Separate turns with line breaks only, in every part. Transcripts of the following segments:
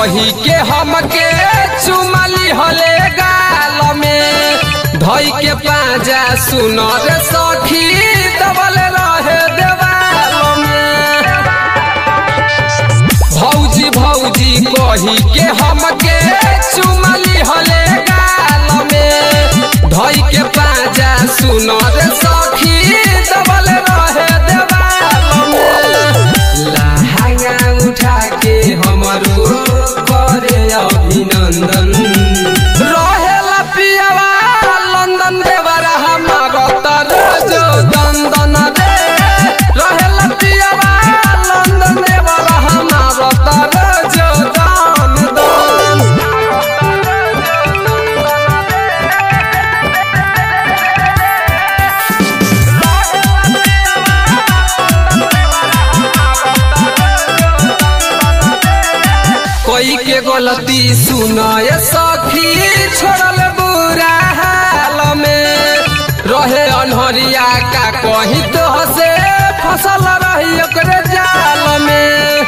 कही के हमके चुमली हले गाल में धई के पाजा सुनर सखी दबल रहे देवाल में भौजी भौजी कही के हमके चुमली हले गाल में धई के पाजा सुनर सखी दबल रहे देवाल में लहंगा उठा के हमरो करे अभिनंदन रहेला पियावा लंदन देवरा हमारा तरज दंदन रे रहेला पियावा लंदन देवरा हमारा तरज दान दान कोई के गलती सुनाय सखी छोड़ल बुरा हाल में रहे अनहरिया का कही तो हसे फसल रही ओकरे जाल में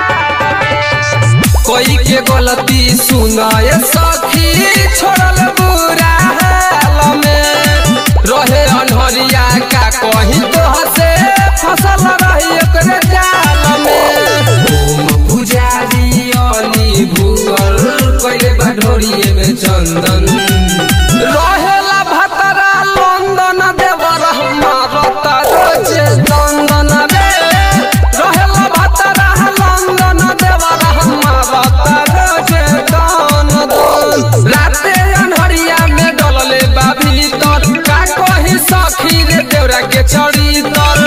कोई के गलती सुनाय सखी छोड़ल बुरा हाल में रहे अनहरिया का कही तो हसे फसल रही ओकरे जाल में ओम पुजारी अली भूगल कइले बा ढोरिए में चंदन रहेला भतरा लंदन देवर हमारा तारोजे चंदन रे रहेला भतरा लंदन देवर हमारा तारोजे दान दान राते अनहरिया में डलले बा भीतर का कही सखी रे देवरा के चढ़ी तर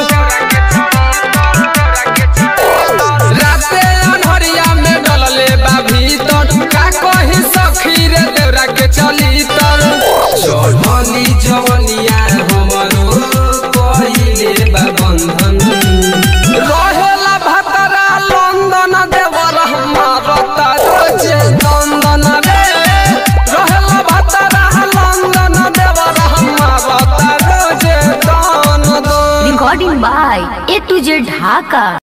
राते अनहरिया में डलले बा भीतर का कही सखी रे देवरा के चली तर चढ़ली जवनिया हमरो कहिले बा बंधन रहेला भतरा लंदन देवर हमारा तारोजे दंदन रे रहेला भतरा लंदन देवर हमारा तारोजे दान दान
Recording by A to Z Dhaka.